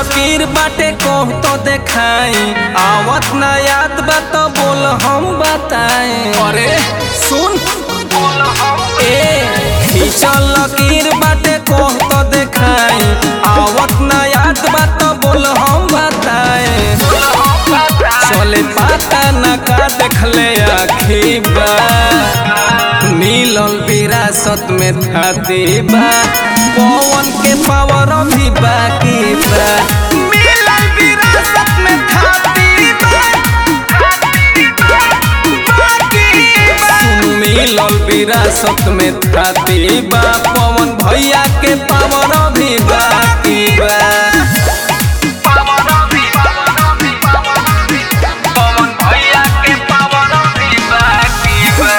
लकीर बाटे कह तो देखाई आवत ना याद बा तो बोल हम बताए अरे सुन ए खींचल लकीर बाटे कह तो देखाई आवत ना याद बा तो बोल हम बताए चले पाता ना का देखले आखी बा मिलल विरासत में थाती बा पवन के पावर भी बाकी बा मिलल विरासत में थाती बा सुन मिलल विरासत में थाती बा पवन भैया के पावर भी बाकी बा पवन भैया के पावर भी बाकी बा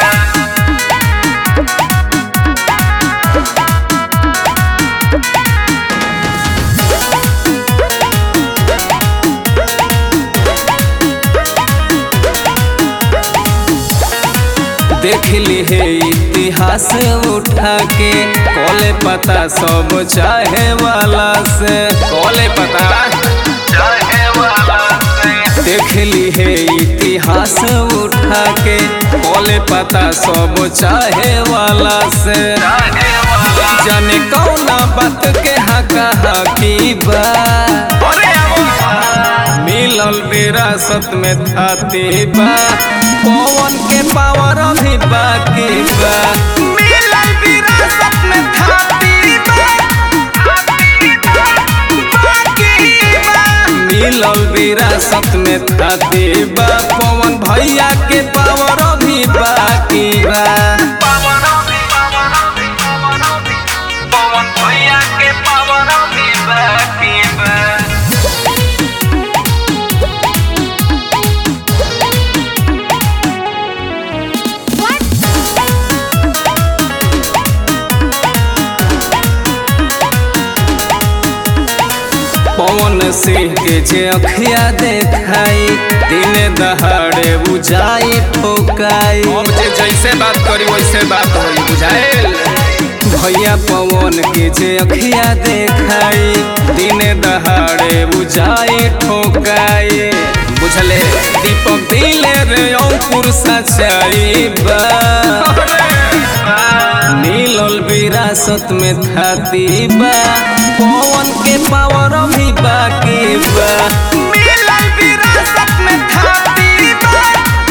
देख ली है इतिहास उठा के कॉले पता सब चाहे वाला से कॉले पता चाहे वाला से देख ली है इतिहास उठा के कॉले पता सब चाहे वाला से जाने कौना बात के हका हकी बा मिलल विरासत में थाती बा पवन के पावर भी बाकी बा मिलल विरासत में थाती बा मिलल विरासत में थाती बा पवन भैया के पावर भी बाकी बा पवन भैया के पावर भी बाकी बा पवन सिंह के जे अखिया देखाई दिन दहाड़े बुझाई ठोकाई अब जे जैसे बात करी वैसे बात होई बुझाएल भैया पवन के जे अखिया देखाई दिन दहाड़े बुझाई ठोकाई बुझले दीपक दिले रे अंकुर सचाई बा मिलल विरासत में थाती बा पवन के पावर भी बाकी बा मिलल विरासत में थाती बा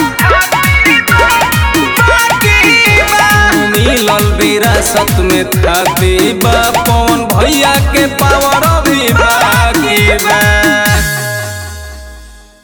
मिलल विरासत में थाती बा पवन भैया के पावर भी बाकी बा